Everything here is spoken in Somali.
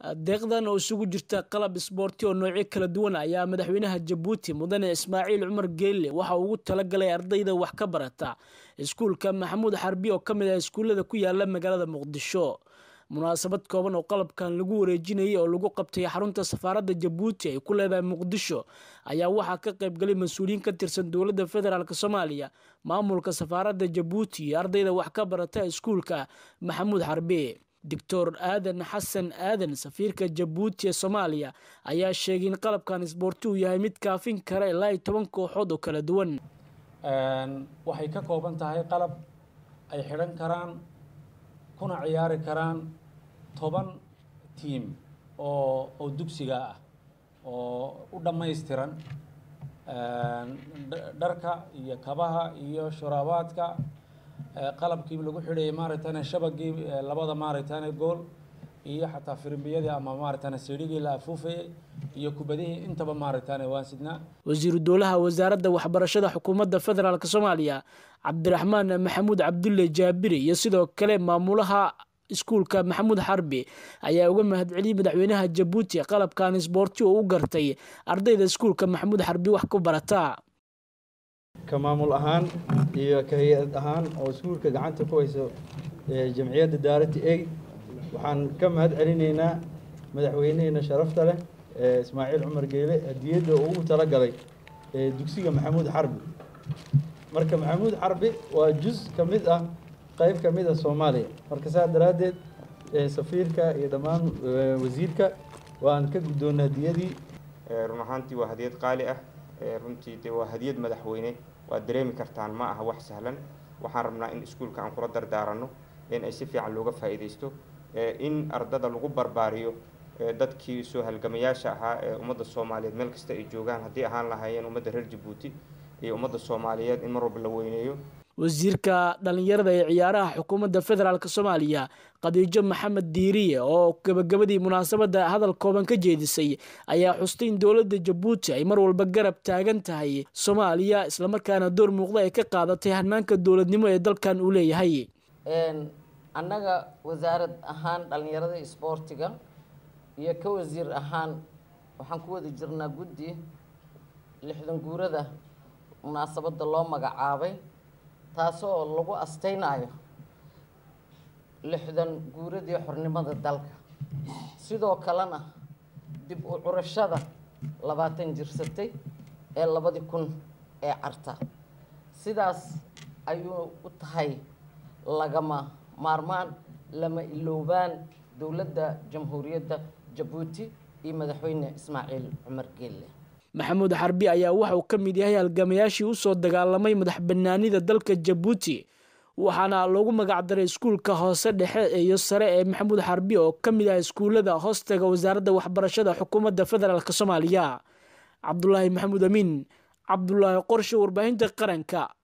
deeqdan oo isugu jirta qalab isboorti oo noocyo kala duwan ayaa madaxweynaha jabuuti mudane ismaaciil cumar geelle waxa uu ugu talagalay ardayda wax ka barata iskuulka maxamuud xarbi oo ka mid ah iskuullada ku yaala magaalada muqdisho munaasabad kooban oo qalabkan lagu wareejinayay oo lagu qabtay xarunta safaaradda jabuuti ay ku leedahay muqdisho ayaa waxaa ka qaybgalay mas-uuliyiin ka tirsan dowladda federaalk soomaaliya maamulka safaaradda jabuuti iyo ardayda wax ka barata iskuulka maxamuud xarbi doctor aadan xasan aadan safiirka jabuuti ee soomaaliya ayaa sheegay in qalabkan isboorti uu yahay mid kaafin kara ilaa iyo toban kooxood oo kala duwan waxay ka kooban tahay qalab ay xidhan karaan kuna ciyaari karaan toban tiim oo oo dugsiga ah oo u dhammaystiran dharka iyo kabaha iyo shuraabaadka qalabkii lagu xidhayay maaragtane shabagii labada maaragtane gool iyo xataa firimbiyadii ama maaragtane siidhigii la afuufayay iyo kubadihii intaba maaragtane waan sidnaa wasiiru dowlaha wasaaradda waxbarashada xukuumadda federaalk soomaaliya cabdiraxmaan maxamuud cabdulle jaabiri iyo sidoo kale maamulaha iskuulka maxamuud xarbi ayaa uga mahadceliyey madaxweynaha jabuuti qalabkan isboorti oo u gartay ardayda iskuulka maxamuud xarbi wax ku barata ka maamul ahaan iyo ka hay-ad ahaan oo iskuulka gacanta ku hayso jamciyadda daarati eid waxaan ka mahad celinaynaa madaxweyneheena sharafta leh ismaaciil cumar geele hadiyadda uu ugu talagalay dugsiga maxamuud xarbi marka maxamuud xarbi waa juz ka mid ah qayb ka mid ah soomaaliya marka saas daraaddeed safiirka iyo dhammaan wasiirka waan ka guddoonnay hadiyadii run ahaantii waa hadiyad qaali ah runtii de waa hadiyad madaxweyne waad dareemi kartaan ma aha wax sahlan waxaan rabnaa in iskuulka aan kula dardaaranno in ay si fiican looga faa'iidaysto in ardada lagu barbaariyo dadkii soo halgamayaasha ahaa ee ummadda soomaaliyeed meel kasta ay joogaan haddii ahaan lahaayeen ummadda reer jabuuti iyo ummadda soomaaliyeed in mar walba la weyneeyo wasiirka dhalinyarada ee ciyaaraha xukuumadda federaalk soomaaliya khadiijo maxamed diiriye oo gabagabadii munaasabadda hadal kooban ka jeedisay ayaa xustay in dowladda jabuuti ay mar walba garab taagan tahay soomaaliya islamarkaana door muuqda ay ka qaadatay hanaanka dowladnimo ee dalkan uu leeyahay annaga wasaarad ahaan dhalinyarada isboortiga iyo ka wasiir ahaan waxaan ku wada jirnaa guddi lixdan guurada munaasabadda loo magacaabay taasoo lagu astaynayo lixdan guuradii xornimada dalka sidoo kalena dib u curashada labaatan jirsatay ee labadii kun ee carta sidaas ayuu u tahay lagama maarmaan lama iloobaan dowladda jamhuuriyadda jabuuti iyo madaxweyne ismaaciil cumar geelle maxamuud xarbi ayaa waxa uu ka mid yahay halgamayaashii usoo dagaalamay madax banaanida dalka jabuuti waxaana loogu magacdaray iskuulka hoose dhexe iyo sare ee maxamuud xarbi oo ka mid ah iskuullada hoostaga wasaaradda waxbarashada xukuumadda federaalk soomaaliya cabdulaahi maxamuud amiin cabdulaahi qorshe warbaahinta qaranka